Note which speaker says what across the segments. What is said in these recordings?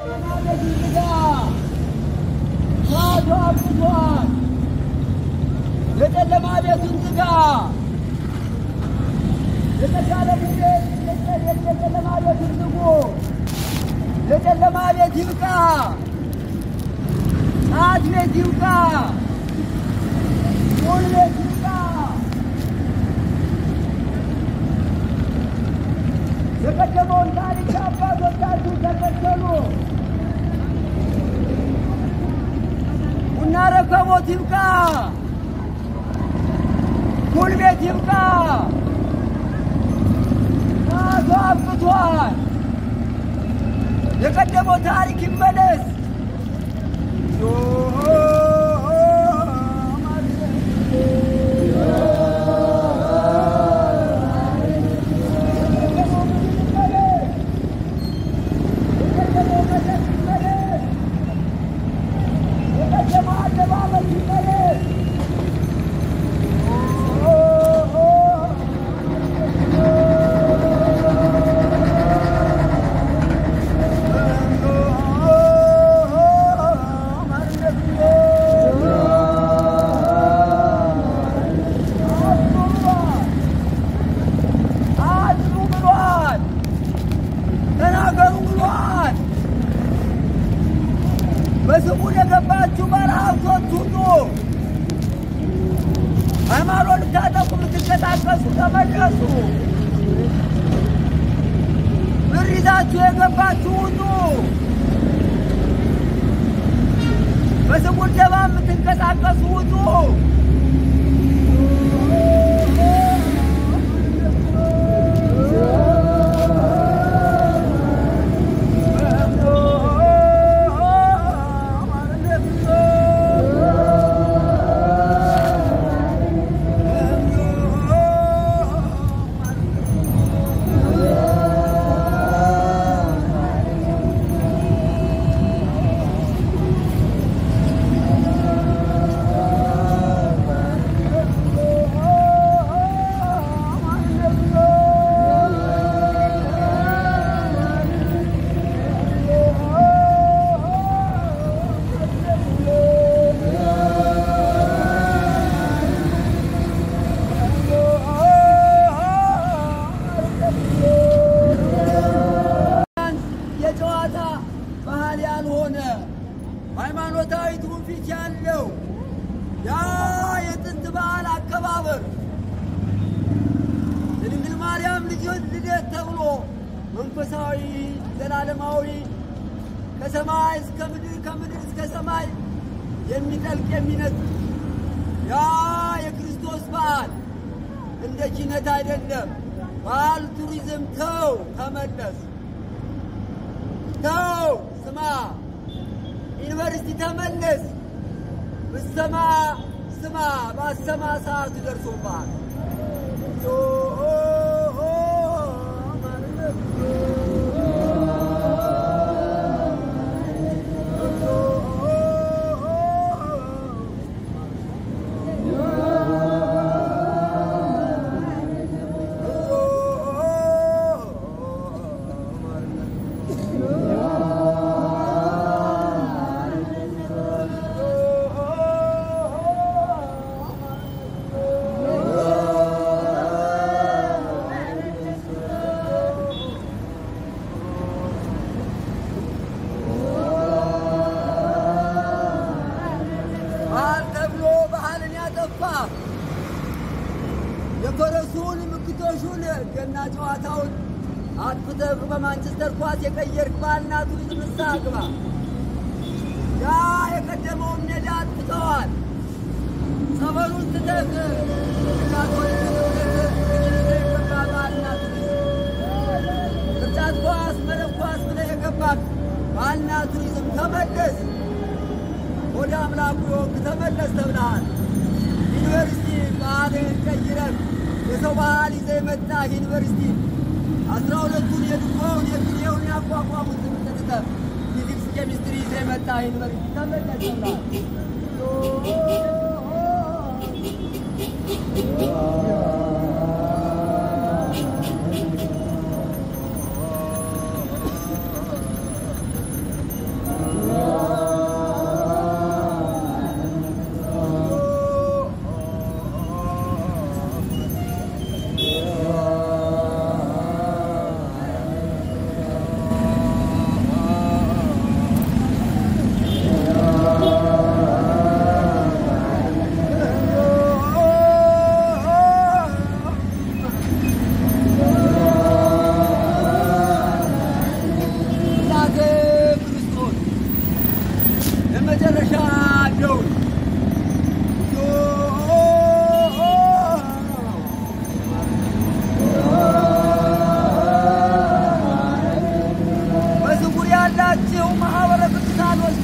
Speaker 1: የጨለማ ቤቱን ዝጋ። የተሻለ ጊዜ የጨለማ ቤቱን ዝጉ። የጨለማ ቤት ይብቃ። ጫት ቤት ይብቃ። ቁል ቤት ይብቃ። የቀደመውን ታሪክ አባቶቻችሁ ተከተሉ። ቡና ረከቦት ይብቃ። ቁል ቤት ይብቃ። ሰዓቱ አብቅቷል። የቀደመው ታሪክ ይመለስ። አድሩ ብሏል። ተናገሩ ብሏል። በስሙ የገባችሁ ባለሀብቶች ሁሉ ሃይማኖት ልታጠቁ የምትንቀሳቀሱ ተመለሱ። ብር ይዛችሁ የገባችሁ ሁሉ በስሙ ደባ የምትንቀሳቀሱ ሁሉ የጨዋታ ባህል ያልሆነ ሃይማኖታዊ ትውፊት ያለው ያ የጥንት በዓል አከባበር የድንግል ማርያም ልጆች ልደት ተብሎ መንፈሳዊ ዘላለማዊ ከሰማይ እስከ ምድር ከምድር እስከ ሰማይ የሚጠልቅ የሚነጥ ያ የክርስቶስ በዓል እንደ ኪነት አይደለም። በዓል ቱሪዝም ተው፣ ተመለስ። ተው ስማ፣ ዩኒቨርሲቲ ተመለስ። ብሰማ ስማ፣ ባሰማ ሰዓቱ ደርሶብሃል። ባህል ተብሎ ባህልን ያጠፋ የፈረሱን ምክቶሹን ገና ጨዋታውን አጥፍተህ በማንቸስተር ኳስ የቀየርክ ባህልና ቱሪዝም ንስሐ ግባ። ያ የቀደመውን ሜዳ አጥፍተዋል። ጸበሉን ትተህ ካቶሊክ እምነት ይዘህ የገባ ባህልና ቱሪዝም ቅርጫት ኳስ፣ መረብ ኳስ ብለህ የገባህ ባህልና ቱሪዝም ተመለስ። ወደ አምላኩ ወግ ተመለስ ተብለሃል። ዩኒቨርሲቲ ባህልን ቀይረህ የሰው ባህል ይዘህ የመጣህ ዩኒቨርሲቲ አስራ ሁለቱን የድሮውን የግሬውን ያቋቋሙት ትምህርት ትተህ ፊዚክስ፣ ኬሚስትሪ ይዘህ የመጣህ ዩኒቨርሲቲ ተመለስ ተብለሃል።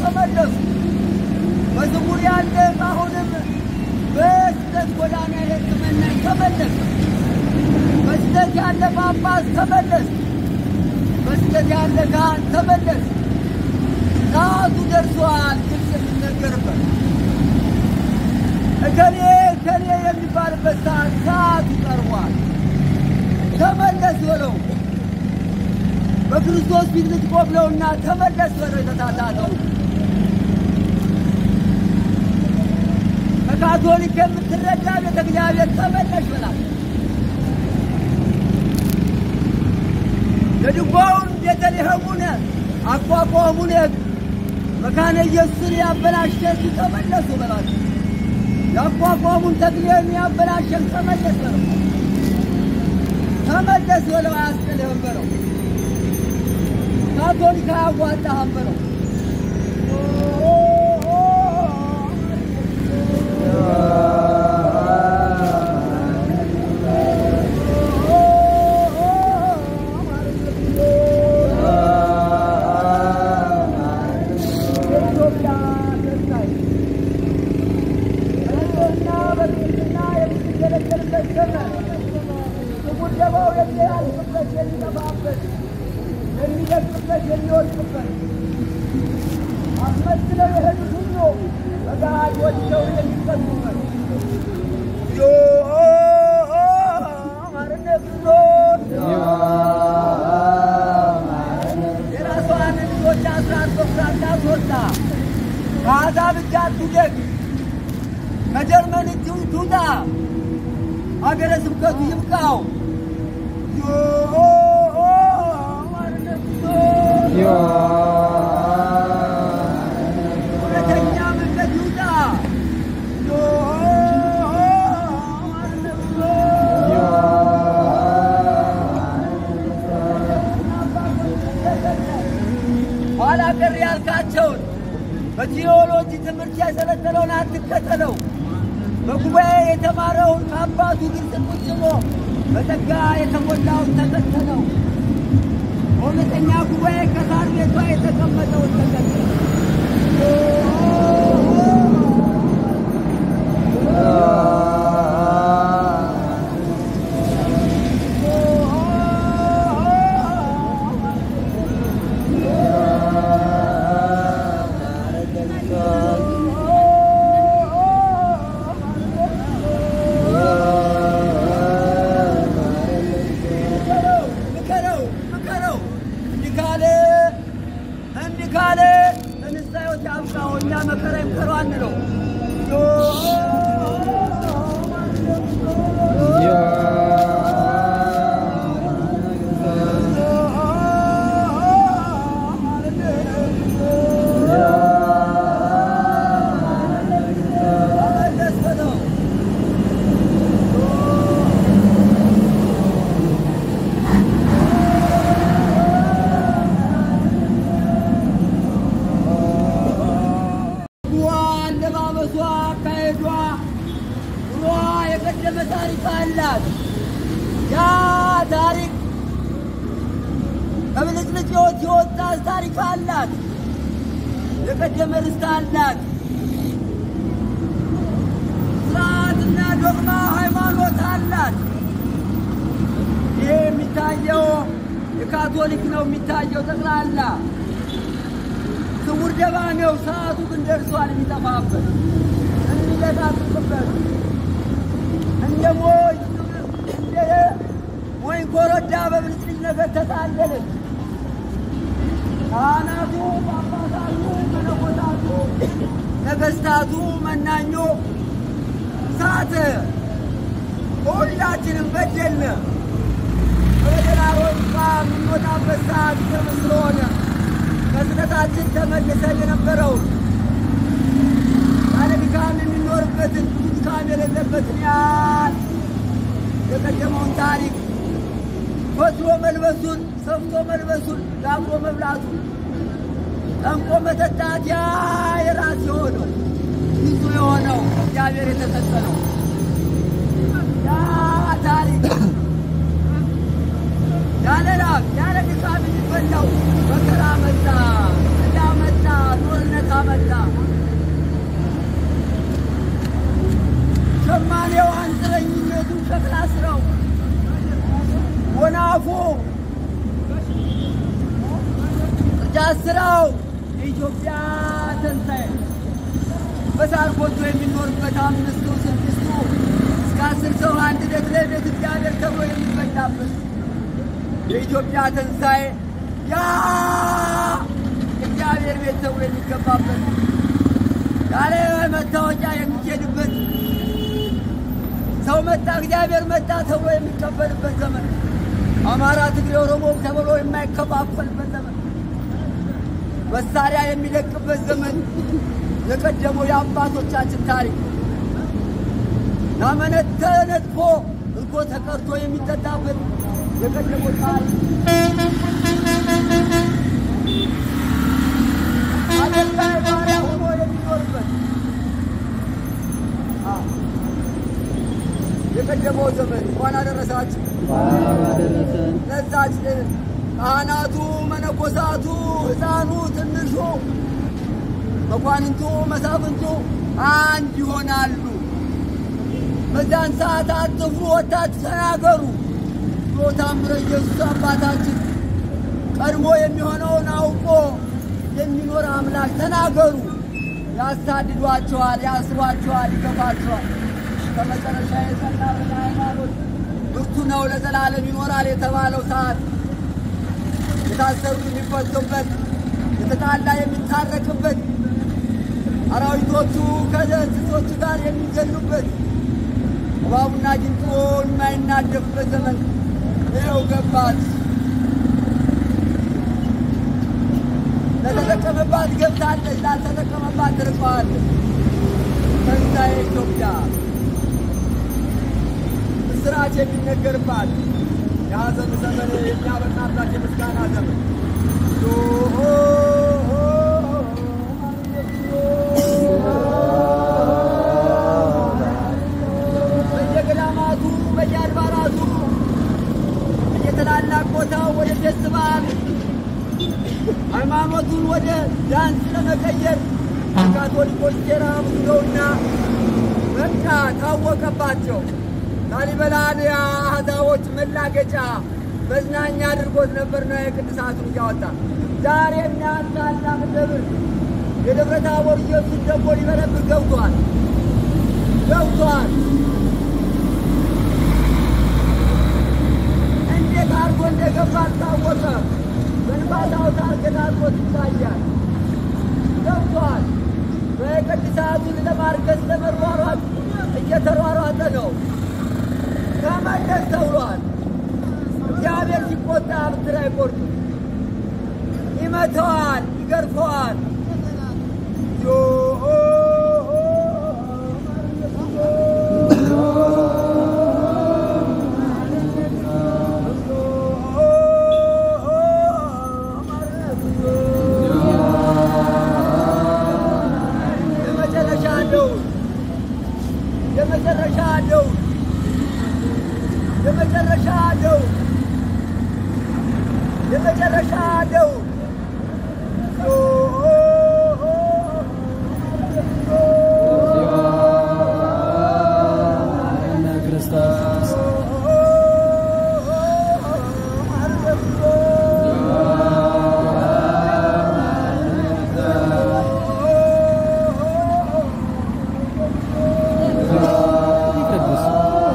Speaker 1: ተመለሱ። በዝሙር ያለ አሁንም በስህተት ጎዳና የሕክምናን ተመለስ። በስህተት ያለ ጳጳስ ተመለስ። በስህተት ያለ ካህን ተመለስ። ሰዓቱ ደርሷል። ግልጽ የሚነገርበት እከሌ እከሌ የሚባልበት ሰዓት ሰዓቱ ቀርቧል። ተመለስ በለው። በክርስቶስ ፊት ልትቆም ነውና ተመለስ በለው። የተሳሳተው ከካቶሊክ የምትረዳ ቤተ እግዚአብሔር ተመለሽ በላት። የድጓውን ቤተልሔሙን አቋቋሙን መካነ ኢየሱስን ያበላሸቱ ተመለሱ በላቸው። ያቋቋሙን ተክሌን ያበላሸን ተመለስ በለው። ተመለስ በለው። አያስጥልህም በለው። ካቶሊክ አያዋጣህም በለው። የኢትዮጵያ ተስፋዬ በሕዝብና በክርስትና የምትገለገልበት ዘመን የጉደባው የሚያልፍበት የሚጠፋበት የሚደቅበት የሚወድቅበት አስመስለው የሄዱት ሁሉ በገሃድ ወድቀው የሚቀጡበት ዮ ማርነት ዞን የራሷን ልጆች አስራት በኩራት ታስወጣ ከአሕዛብ እጅ አትውደቅ ከጀርመን እጅ ትውጣ አገረ ስብከቱ ይብቃው ዮ ማርነት ዞን እውነተኛ መንገድ ይውጣ ዮ ማርነት ኋላ ቀር ያልካቸውን በቴዎሎጂ ትምህርት ያሰለጠነውን አትከተለው። በጉባኤ የተማረውን ከአባቱ ግልጽ ቁጭ ብሎ በጸጋ የተሞላውን ተከተለው። በእውነተኛ ጉባኤ ከሳር ቤቷ የተቀመጠውን ተከተለው። ምከረው ምከረው እንዲህ ካለ እንዲህ ካለ ለንስሐ ሕይወት ያብቃው። እኛ መከራ ይምከረው አንለው። ተመለስ በለው። ዋ አለባበሷ፣ አካሄዷ፣ ኑሯ የቀደመ ታሪክ አላት። ያ ታሪክ ከብልጭልጭ ሕይወት የወጣ ታሪክ አላት። የቀደመ ርስት አላት። ስርዓትና ዶግማ ሃይማኖት አላት። ይሄ የሚታየው የካቶሊክ ነው የሚታየው ጠቅላላ ስውር ደባ ነው። ሰዓቱ ግን ደርሷል። የሚጠፋበት የሚለጣጥፍበት እንደ ሞይ እንደ ሞይ ኮረዳ በብልጭልጭ ነገር ተታለለች። ካህናቱ፣ ጳጳሳቱ፣ መነኮሳቱ፣ ነገስታቱ፣ መናኞ ሳተ። ሁላችንም በደልነ። በበደላሮች የምንወጣበት ሰዓት ቅርብ ስለሆነ ከስህተታችን ተመልሰን የነበረውን ያለ ድካም የሚኖርበትን ብዙ ድካም የሌለበትን ያህል የቀደመውን ታሪክ ፈትሎ መልበሱን፣ ሰፍቶ መልበሱን፣ ጋብሮ መብላቱን፣ ጠንቆ መጠጣት ያ የራስ የሆነው ብዙ የሆነው እግዚአብሔር የተሰጠ ነው። ያ ታሪክ ያለ ላብ ያለ ድካም የሚበላው መከራ መጣ፣ ዕዳ መጣ፣ ጦርነት ዛፉ ቅርጫት ስራው የኢትዮጵያ ትንሣኤ በሳር ጎጆ የሚኖርበት አምስቱ ስድስቱ እስከ አስር ሰው አንድ ቤት ላይ ቤት እግዚአብሔር ተብሎ የሚበላበት የኢትዮጵያ ትንሣኤ ያ እግዚአብሔር ቤት ተብሎ የሚገባበት ያለ መታወቂያ የሚኬድበት ሰው መጣ እግዚአብሔር መጣ ተብሎ የሚቀበልበት ዘመን አማራ፣ ትግሬ፣ ኦሮሞ ተብሎ የማይከፋፈልበት ዘመን መሳሪያ የሚለቅበት ዘመን የቀደመው የአባቶቻችን ታሪክ ናመነት ተነጥፎ እርጎ ተቀርቶ የሚጠጣበት የቀደመው ታሪክ አገልጋይ ባሪያ ሆኖ የሚኖርበት የቀደመው ዘመን እንኳን አደረሳችሁ። ለዛች ካህናቱ፣ መነኮሳቱ፣ ሕፃኑ፣ ትንሹ፣ መኳንንቱ፣ መሳፍንቱ አንድ ይሆናሉ። በዛን ሰዓት አትፍሩ፣ ወጥታችሁ ተናገሩ ብሎ ታምረ ኢየሱስ አባታችን ቀድሞ የሚሆነውን አውቆ የሚኖር አምላክ ተናገሩ። ያሳድዷቸዋል፣ ያስሯቸዋል፣ ይገፋቸዋል። ከመጨረሻ የጸና ሃይማኖት ብርቱ ነው ለዘላለም ይኖራል የተባለው ሰዓት የታሰሩ የሚፈቱበት፣ የተጣላ የሚታረቅበት፣ አራዊቶቹ ከእንስሶቹ ጋር የሚገሉበት፣ እባቡና ጊንጦ የማይናደፍበት ዘመን ይኸው ገባት። ለተጠቀመባት ገብታለች፣ ላልተጠቀመባት ትርቀዋለች። ትንሣኤ ኢትዮጵያ ምስራች የሚነገርባት የሐዘን ዘመን የሚያበቃባት የምስጋና ዘመን በየገዳማቱ በየአድባራቱ በየትላላቅ ቦታው ወደ ፌስቲቫል ሃይማኖቱን ወደ ዳንስ ለመቀየር ካቶሊኮች ሴራ ብዙነውና በቃ ታወቀባቸው። ላሊበላን የአሕዛቦች መላገጫ መዝናኛ አድርጎት ነበር ነው የቅዱሳቱን እያወጣ ዛሬ ያን ታላቅ ደብር የደብረ ታቦር ኢየሱስ ደግሞ ሊበረብር ገብቷል ገብቷል። እንዴት አድርጎ እንደገባ አልታወቀም። በንፋሳው ታርገታቶት ይታያል። ገብቷል። በቅዱሳቱን ለማርገዝ ለመሯሯጥ እየተሯሯጠ ነው። ተመለስ ተብሏል። እግዚአብሔር ሲቆጣ ብትር አይቆርጥም፣ ይመተዋል፣ ይገርፈዋል። የመጨረሻ አለው የመጨረሻ አለው የመጨረሻ አለው የመጨረሻ አለው
Speaker 2: ክርስቶስ ይቀድስ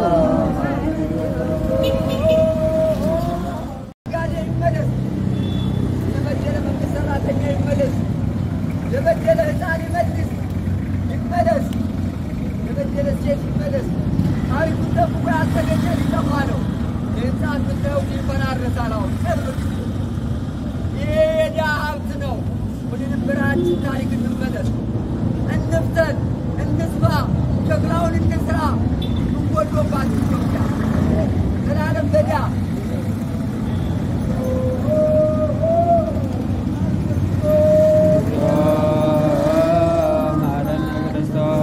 Speaker 1: ጋዴ ይመለስ። የበደለ መንግስት ሰራተኛ ይመለስ። የበደለ ህፃን ይመልስ ይመለስ። የበደለ ሴት ይመለስ። ታሪኩን ጠብቆ ያልተገኘ ሊጠፋ ነው። የህፃን ብታየው ይፈራረሳል። አሁን ቅርብ ይሄ የድሃ ሀብት ነው። ወደ ነበራችን ታሪክ እንመለስ፣ እንፍተን፣ እንስፋ፣ ጀግናውን እንስራ። እንጎዶባት ኢትዮጵያ ዘላለም በዳ
Speaker 2: ማረነ ክርስቶስ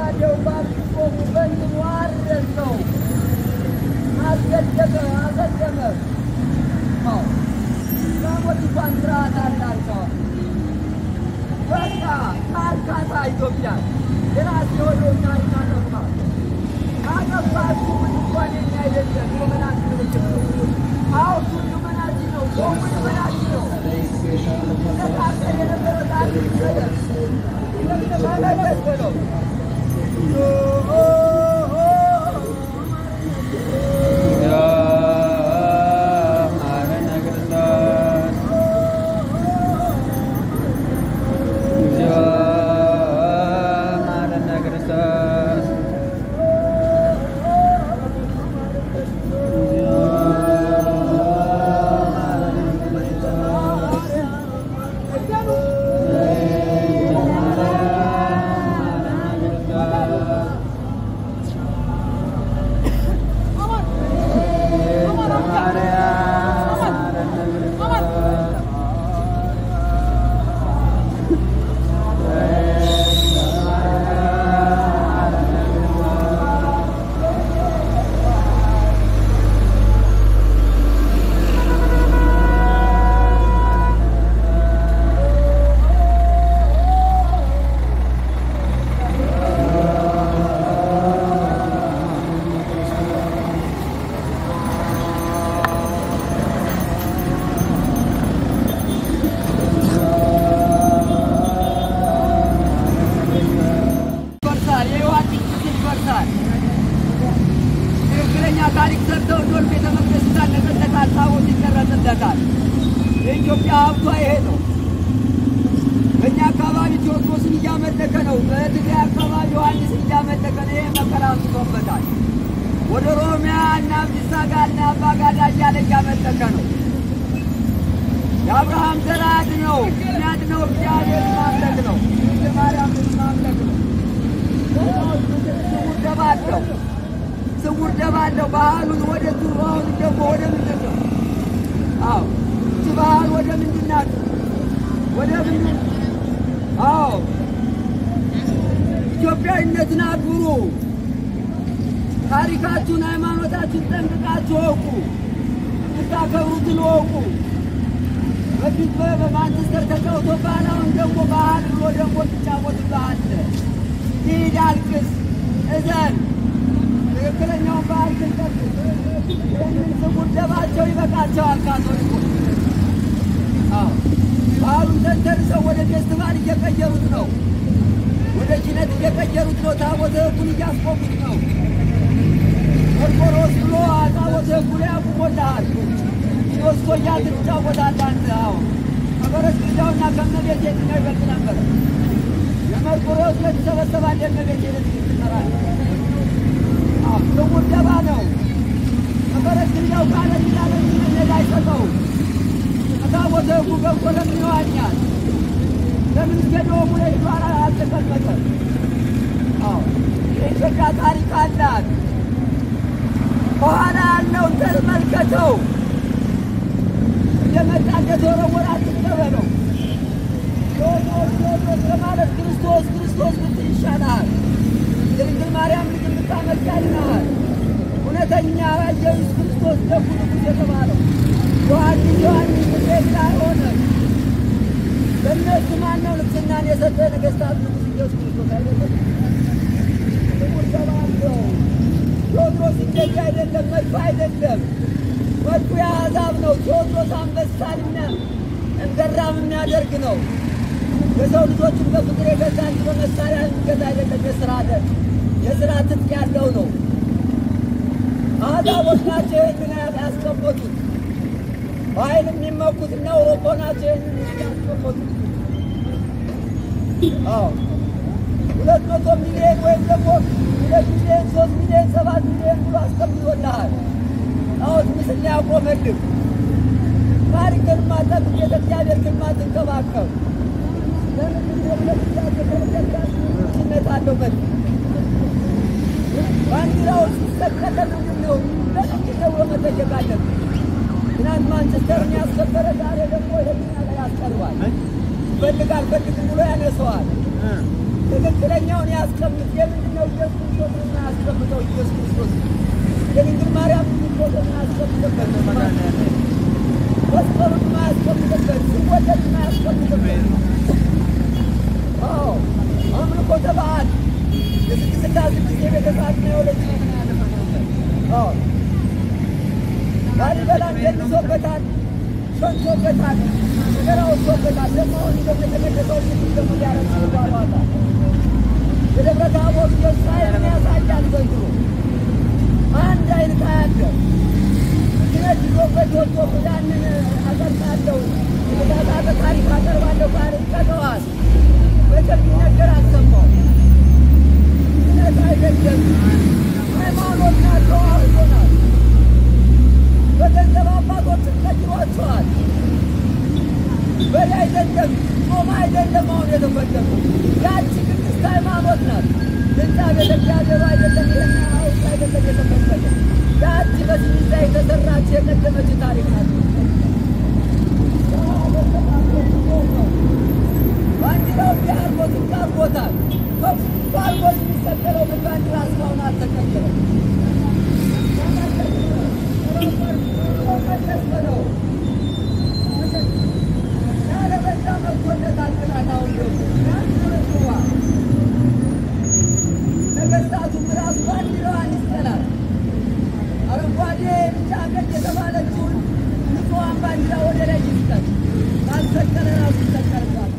Speaker 1: በጎራዴው ባልቆሙ በእንትኑ አረሰው አስገደመ አሰደመ። አዎ እስላሞች እንኳን ስርዓት አላቸው። በቃ ታርካታ ኢትዮጵያ የራስ የሆነው ታሪክ አጠፋ አጠፋችሁ እንኳን የኛ አይደለም የመናት ምልክት ነው። አሁን ሁሉ መናት ነው። ሰው ሁሉ መናት ነው። ተቃጠል የነበረ ታሪክ ይሰደር ተመለስ በለው
Speaker 2: ማረነ ክርስቶስ እግዚኦ ማረነ ክርስቶስ እግዚኦ
Speaker 1: ይፈርሳል። የዮሐንስ ምስል ይፈርሳል። ትክክለኛ ታሪክ ሰርተው ዶር ቤተ መቅደስ ይታነጽለታል፣ ታቦት ይቀረጽለታል። የኢትዮጵያ ሀብቷ ይሄ ነው። በእኛ አካባቢ ቴዎድሮስን እያመለከ ነው። በትግራይ አካባቢ ዮሐንስን እያመለከ ነው። ይሄ መከራ አንስቶበታል። ወደ ኦሮሚያ እና አብዲሳ ጋር እና አባጋዳ እያለ እያመለከ ነው። የአብርሃም ዘራት ነው። ምክንያት ነው። እግዚአብሔር ማምለክ ነው። ድንግል ማርያምን ማምለክ ነው። ስውር ደባ አለው። ስውር ደባ አለው። ባህሉን ወደ ባህሉ ደግሞ ወደ ምንድን ነው? አዎ እቺ ባህል ወደ ምንድን ናት? ወደ ምንድን አዎ ኢትዮጵያዊነትን አክብሩ። ታሪካችሁን፣ ሃይማኖታችሁን ጠንቅቃችሁ እወቁ። የምታከብሩትን እወቁ። በፊት በማንቸስተር ተጫውቶ ባህል አሁን ደግሞ ባህል ብሎ ደግሞ ትጫወት ባህል ሂድ፣ አልቅስ፣ እዘን። ትክክለኛውን ባህል ግን ጠብቅ። ይህንን ስውር ደባቸው ይበቃቸዋል። ካቶሊኮች አዎ ባህሉን ተንተርሰው ወደ ፌስቲቫል እየቀየሩት ነው። ወደ ኪነት እየቀየሩት ነው። ታቦተ ሕጉን እያስቆሙት ነው። ቆርቆሮስ ብሎ ታቦተ ሕጉ ላይ አቁሞልሃል። ሶስት እያልክ ትጫወታለህ አንተ። አዎ ከበረት ግዳውና ከመቤት የትኛው ይበልጥ ነበር? የመርቆሬዎስ ዕለት ትሰበሰባለህ፣ የእመቤቴ ዕለት ትጠራለህ። አዎ ስውር ደባ ነው። ከበረት ግዳው ካለ ይላለ ሜዳ አይሰጠውም። ከታቦተ ሕጉ ገብቶ ለምን ይዋኛል? ለምን እስከ ዶሙ ላይ ሄዶ አልተቀመጠም? አዎ የኢትዮጵያ ታሪክ አላት። ከኋላ ያለውን ተመልከተው። እንደመጣ እንደተወረወረ አትቀበለው። ቴዎድሮስ ቴዎድሮስ ከማለት ክርስቶስ ክርስቶስ ብትል ይሻልሃል። የድንግል ማርያም ልጅ የምታመልክ ያድንሃል። እውነተኛ ኢየሱስ ክርስቶስ ደጉ ንጉሥ የተባለው ዮሐንስ ዮሐንስ ምሴት አይሆንም። ለእነሱ ማነው ንግሥናን የሰጠ ነገሥታት ንጉሥ ኢየሱስ ክርስቶስ አይደለም? ጥቁር ተባለው ቴዎድሮስ እንደዚህ አይደለም፣ መድፍ አይደለም። መድፉ የአሕዛብ ነው። ቴዎድሮስ አንበሳንና እንገራም የሚያደርግ ነው። የሰው ልጆችን በፍቅር የገዛ እንጂ በመሳሪያ የሚገዛ አይደለም። የስራ የስራ ትጥቅ ያለው ነው። አሕዛቦች ናቸው ይህንን ያስቀመጡት። በኃይል የሚመኩት እና አውሮፓ ናቸው ይህንን ያስቀመጡት። አዎ ሁለት መቶ ሚሊዮን ወይም ደግሞ ሁለት ሚሊዮን ሶስት ሚሊዮን ሰባት ሚሊዮን ብሎ አስቀምጦልሃል። ጣዖት ምስል ያቆመልህ ታሪክን ማጠብ ቤተ እግዚአብሔር ግን ማትንከባከብ ለምንድነት አለው መ ባንዲራው ሲሰቀለ ምንድን ነው ለምንድን ተብሎ መጠየቅ አለብን። ትናንት ማንቸስተርን ያስከበረ ዛሬ ደግሞ ለኛ ላይ ያስቀርባል። ይፈልግ አልፈልግም ብሎ ያነሰዋል። ትክክለኛውን ያስቀምጥ። የምንድን ነው ስልሳ ስድስት የቤተሰብ ነው የወለች ላሊበላን ደንሶበታል፣ ሸንቶበታል፣ ነገር ወጥቶበታል። ደግሞ አሁን ደግሞ የተቀደሰው ቅዱስ ደግሞ ሊያረግ ይባሏታል። የደብረ ታቦር የእስራኤልን ያሳያል ዘንድሮ አንድ አይነት አያለው ክነት ይዞበት ወጥቶ ያንን አቀርጣለሁ የተሳሳተ ታሪክ አቀርባለሁ ካለ ይቀጠዋል። በቅርብ ነገር አልሰማው ክነት አይደለም ሃይማኖት ናቸው አውቶናል በገንዘብ አባቶችን ቀይሯቸዋል። በላይ አይደለም ጾም አይደለም አሁን የተፈለጉ ያቺ ቅድስት ሃይማኖት ናት። ህንፃ ቤተ እግዚአብሔሩ አይደለም ይህን ሀውስ አይደለም የተፈለገ ያቺ በስሚዛ የተሰራች የቀደመች ታሪክ ናት። ባንዲራው እንዲህ አርጎት አርጎታል። ከፍ አርጎት የሚሰቀለው ግን ባንዲራ እስካሁን አልተቀየረም። ነገስታቱም ራሱ ባንዲራዋን ይስጠላል። አረንጓዴ፣ ቢጫ፣ ቀይ የተባለችውን ንጹሐን ባንዲራ ወደ ላይ ይስጠል። ካልሰቀለ ራሱ ይሰቀልባል።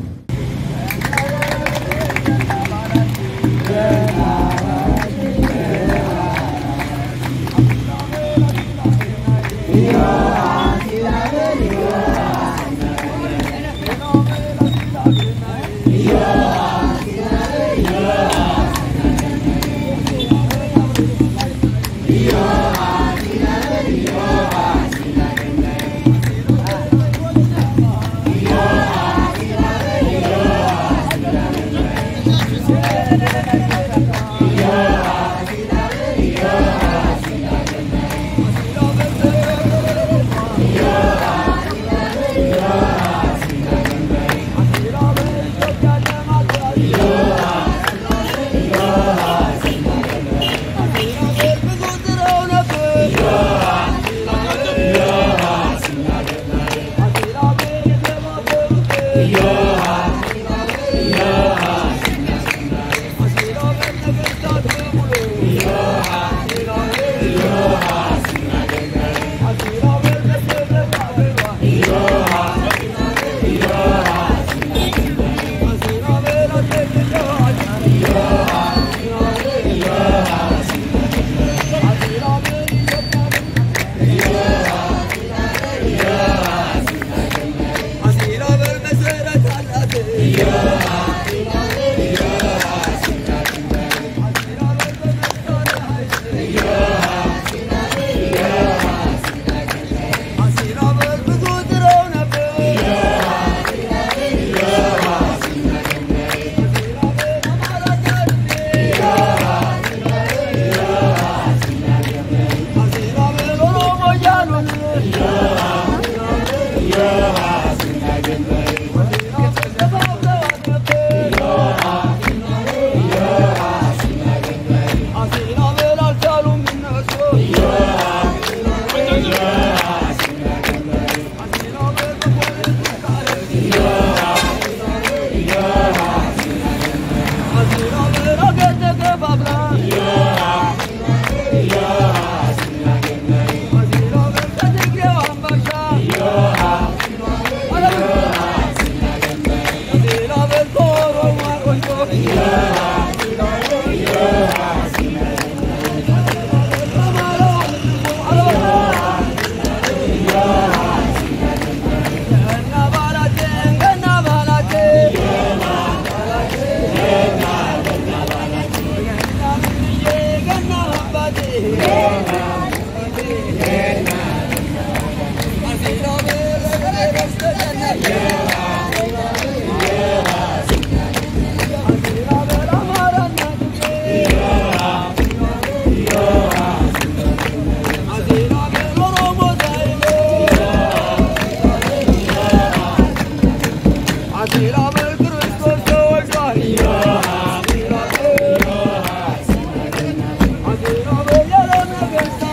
Speaker 1: ክርስቶስ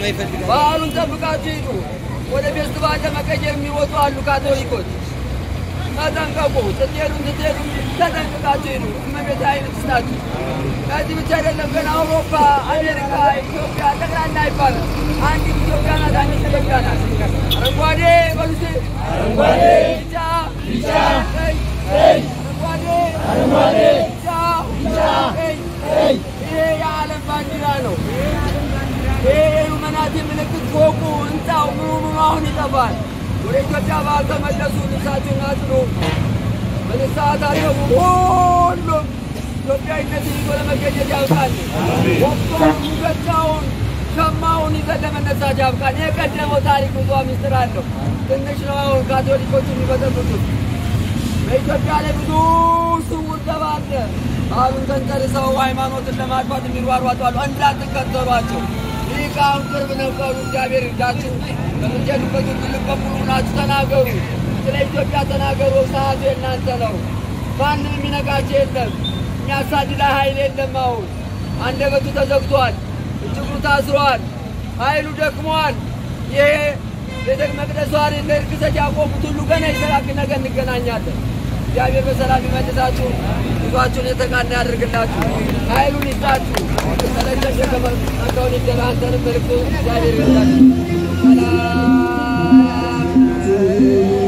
Speaker 3: የማይፈልግ
Speaker 1: በዓሉን ጠብቃችሁ ሂዱ። ወደ ፌስቲቫል ለመቀየር የሚወጡ አሉ ካቶሊኮች። ተጠንቀቁ። ስትሄዱ ስትሄዱ ተጠንቅቃችሁ ሂዱ። እመቤት ኃይል ትስጣችሁ። ከዚህ ብቻ አይደለም፣ ግን አውሮፓ፣ አሜሪካ፣ ኢትዮጵያ ጠቅላላ አይባልም። አንዲት ኢትዮጵያ ናት። አንዲት ኢትዮጵያ ናት። አረንጓዴ በሉሴ አረንጓዴ፣ ቢጫ ቢጫ፣ ቀይ ቀይ፣ አረንጓዴ አረንጓዴ፣ ቢጫ ቢጫ፣ ቀይ ቀይ። ይሄ የዓለም ባንዲራ ነው። ይሄ የሉመናቲ ምልክት ፎቁ፣ ህንፃው፣ ምኑ ምኑ አሁን ይጠፋል። ወደ ኢትዮጵያ ባህል ተመለሱ። ልብሳችሁን አጥሩ። በንስሐ ታጠቡ። ሁሉም ኢትዮጵያዊነትን ይዞ ለመገኘት ያብቃል። ወቅቱን፣ ሙገጫውን፣ ሸማውን ይዘን ለመነሳት ያብቃል። የቀደመው ታሪክ ብዙ ምስጢር አለው። ትንሽ ነው አሁን ካቶሊኮች የሚበጠብጡት። በኢትዮጵያ ላይ ብዙ ስውር ደባ አለ። ባህሉን ተንተርሰው ሃይማኖትን ለማጥፋት የሚሯሯጡ አሉ። እንዳትከተሏቸው። ሊቃውን ቅርብ ነበሩ። እግዚአብሔር ይርዳችሁ። በምትሄዱበት ሁሉ ልበ ሙሉ ናችሁ። ተናገሩ፣ ስለ ኢትዮጵያ ተናገሩ። ሰዓቱ የእናንተ ነው። ማንም የሚነቃቸው የለም። የሚያሳድዳ ኃይል የለም። አሁን አንደበቱ ተዘግቷል፣ እጅጉ ታስሯል፣ ኃይሉ ደክሟል። ይሄ ቤተ መቅደሱ አይደል ለርክሰት ያቆሙት ሁሉ ገና ይሰራክ ነገ እንገናኛለን። እግዚአብሔር በሰላም ይመልሳችሁ፣ ጉዟችሁን የተቃና ያድርግላችሁ፣ ኃይሉን ይስጣችሁ። ተለጨሸ ከመንከውን ይደላ አንተንም መልክቱ እግዚአብሔር ይርዳችሁ። ሰላም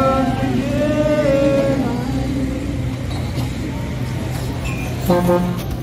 Speaker 4: Thank you.